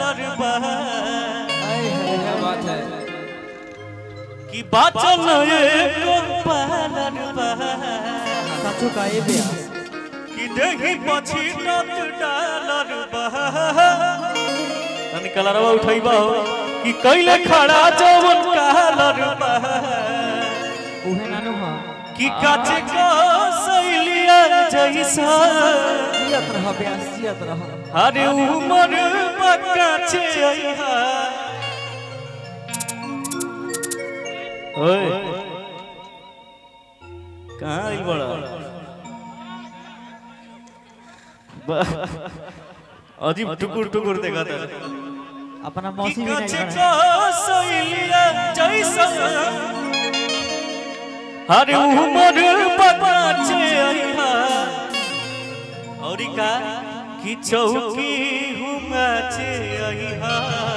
लड़बा क्या बात है कि बाचल एको पालरबा साचो का ए ब्यास कि देही पछि टट डालरबा तनी कलरवा उठैबा हो कि कैले खड़ा जवन कालरबा उहे नानु हां कि काचे को सैलिया जैसा जियत रह ब्यास जियत रह अरे उमर बकाचे अइहा ओए कहाँ आई बड़ा ब- अजीब टुकुर टुकुर देखा था अपना कि मौसी भी काचे नहीं को सैलिया जैसा अरे उमर बकाचे अइहा और का कि चौकी हुमाचे अइहा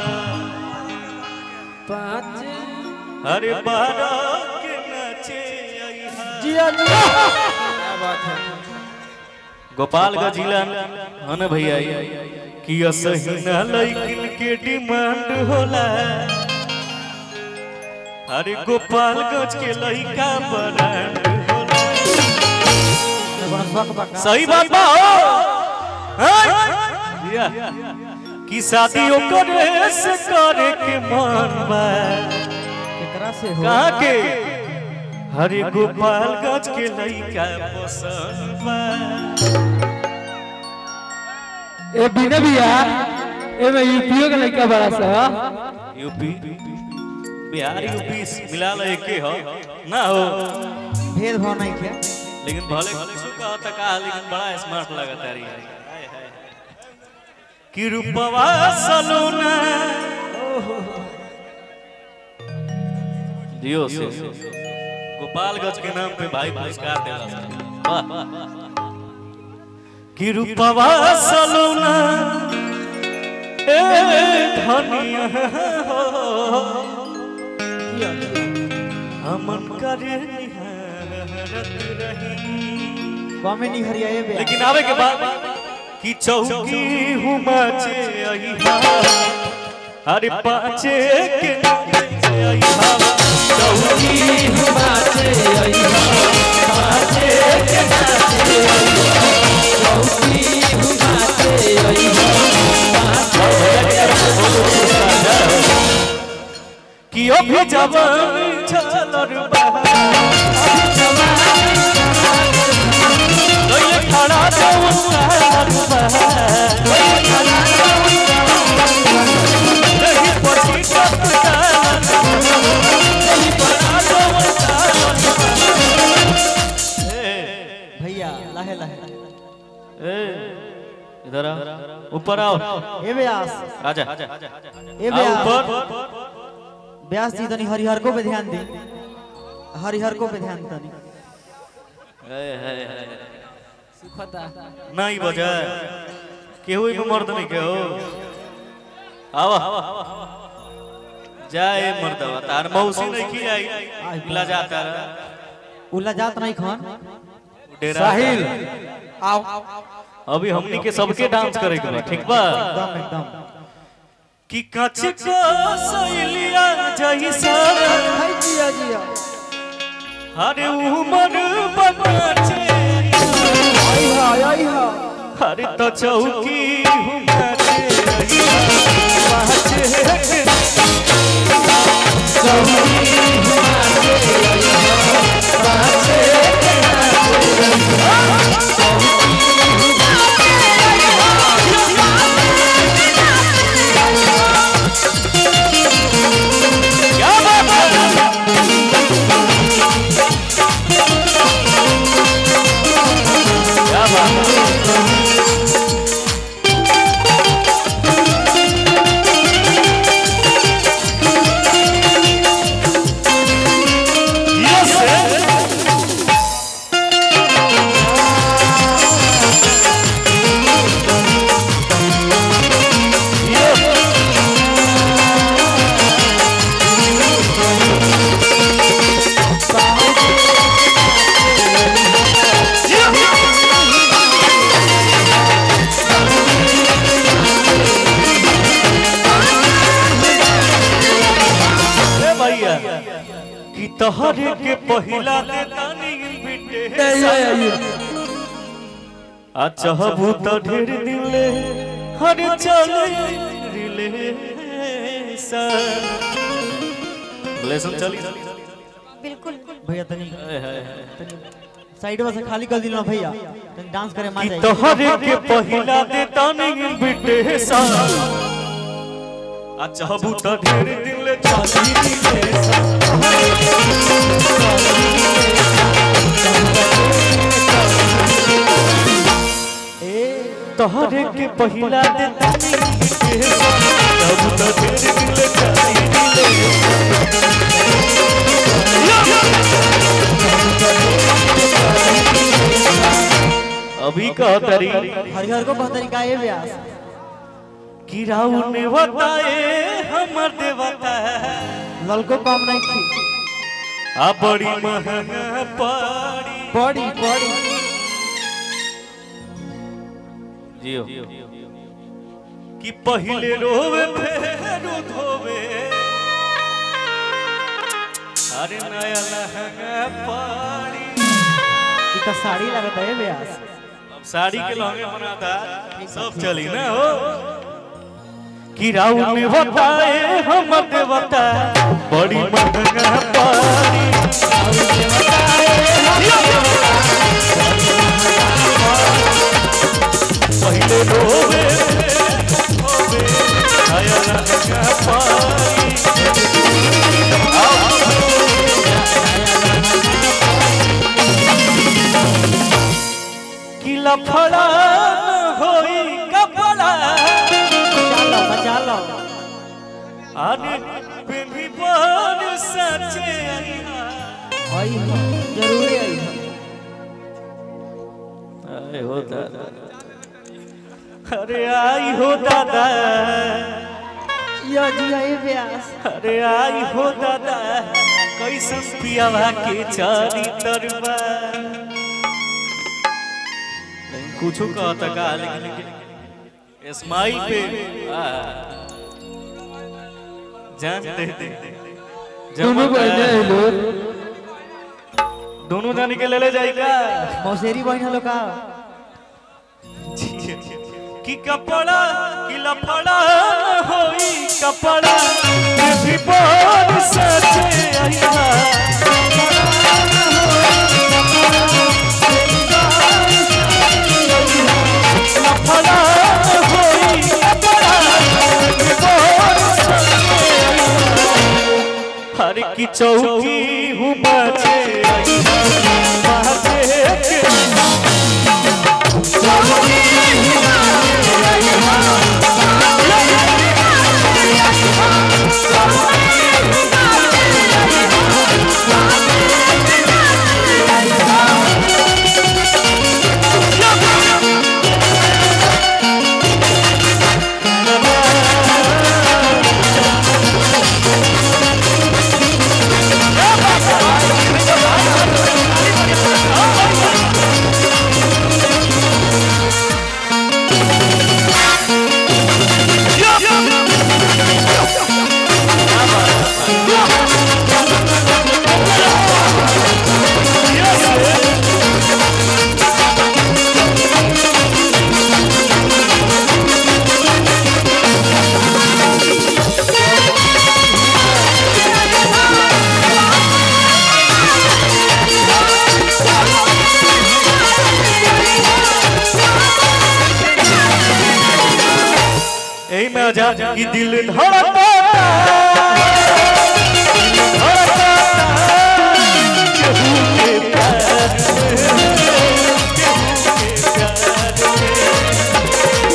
पाँच अरे बारह के नाचे अइहा जिया जिया क्या बात है गोपालगंज जिला है ना भैया ये कि असही ना लइकिन के डिमांड होला अरे गोपालगंज के लइका ब्रांड होला बड़ा शौक बका सही बात बा हो हैं? जिया। कि शादी ओकरे से करे के मन बा केकरा से हो कहाँ के हरे गोपालगंज के लइका पसंद बा ए बिना बिया ए में यूपीओ का लड़का बड़ा सा यूपी बिहार यूपी मिला लो एके हो ना हो भेद भाव नहीं के लेकिन भले कुछ का होता का लेकिन बड़ा स्मार्ट लगता है यार कि रूपवा सलोना दियो से गोपालगंज के नाम पे भाई पुरस्कार देला वाह कि रूपवा सलोना ए धनिया हो हमन करे निहारत रही कमे नहीं हरिया ए ब्यास लेकिन आवे के बाद कि चौकी हुमाचे अइहा अरे पाचे के नाचे अइहा चौकी हुमाचे अइहा पाचे के नाचे अइहा चौकी हुमाचे अइहा कि अभी जवान छलर बहा लइले खड़ा जवन कालर बहा लइले पछि कत कालर लइले खड़ा जवन कालर भैया लाहे लाहे ए इधर आओ ऊपर आओ ए ब्यास आजा ए आओ ब्यास ऊपर ब्यास जी तनी हरिहर को पे ध्यान दी हरिहर को पे ध्यान तनी सुखता नहीं बजा केहू भी मर्द नहीं केहू आवा जाए मर्दवा तार मौसी नहीं की आई मिला जाता रहा उल्ला जात नहीं खान डेरा साहिल आओ अभी हमनी के सबके डांस करे के बा ठीक बा एकदम एकदम कि कच को सैलिया जैसा हाय जिया जिया अरे उमर बकाचे आई हा आई हा अरे तो चौकी हुमाचे पाचे क्या बात है क्या बात है तोहरे के पहिला दे तानी ए, इनविटेशन ए, ए, आ चाहबू तो ढेर दिले हर चले रिले रिलेशन चली बिल्कुल भैया तनी साइड से खाली कर दिल ना भैया तनी डांस करे मान कि जाए तोहरे के पहिला दे तानी इनविटेशन आ चाहबू तो ढेर दिले चली रिलेशन तोहरे के पहिला दे तानी इनविटेशन चाहबू तो ढेर दिले चली रिलेशन अभी कह तरी हरिहर को बहुत तरीका है व्यास कि राउर ने बताए हमर देवता ललको कम नहीं थी आ बड़ी महंगा पड़ी बड़ी बड़ी जियो कि पहले रोवे फेर धोवे अरे नया लहंगा पड़ी ई तो साड़ी लगता है व्यास अब साड़ी के लहंगे बनाता सब चली ना हो कि राउर ने बताए हमर देवता बड़ी महंगा पड़ी पहले रोवे होवे आया लहंगा पाई कि लफड़ा न होई कपड़ा बचा लो बचा लो अरे बेबी पर सचे आईहा आई हो जरूर आई हो अरे हो दादा अरे आई हो दादा यो जी है व्यास अरे आई हो दादा कैसन पियावा के चारी तरबा कुछो कहता का लेकिन स्माइल पे आ, जान दे दे दोनों जमा बहने हैं लोग दोनों जाने के ले ले जाएगा मौसेरी बहन हलो का कि कपड़ा कि लफड़ा होई कपड़ा भी बोल सचे आया लफड़ा होई कपड़ा भी बोल सचे आया। हर की चौकी हूँ बचे बाजे के यही में आजा कि दिल धड़कता धड़कता केहू के प्यार में, केहू के प्यार में।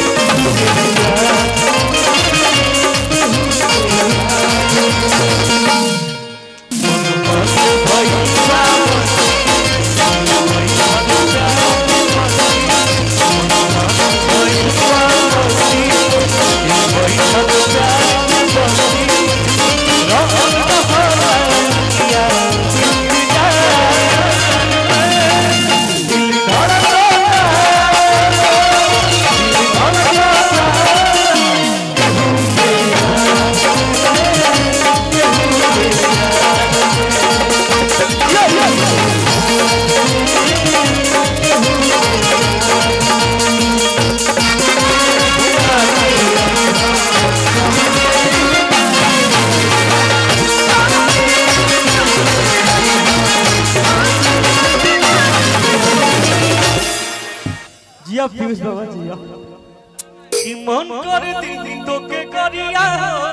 जिया पीयूष बाबा जिया कि मन कर दी तो के करिया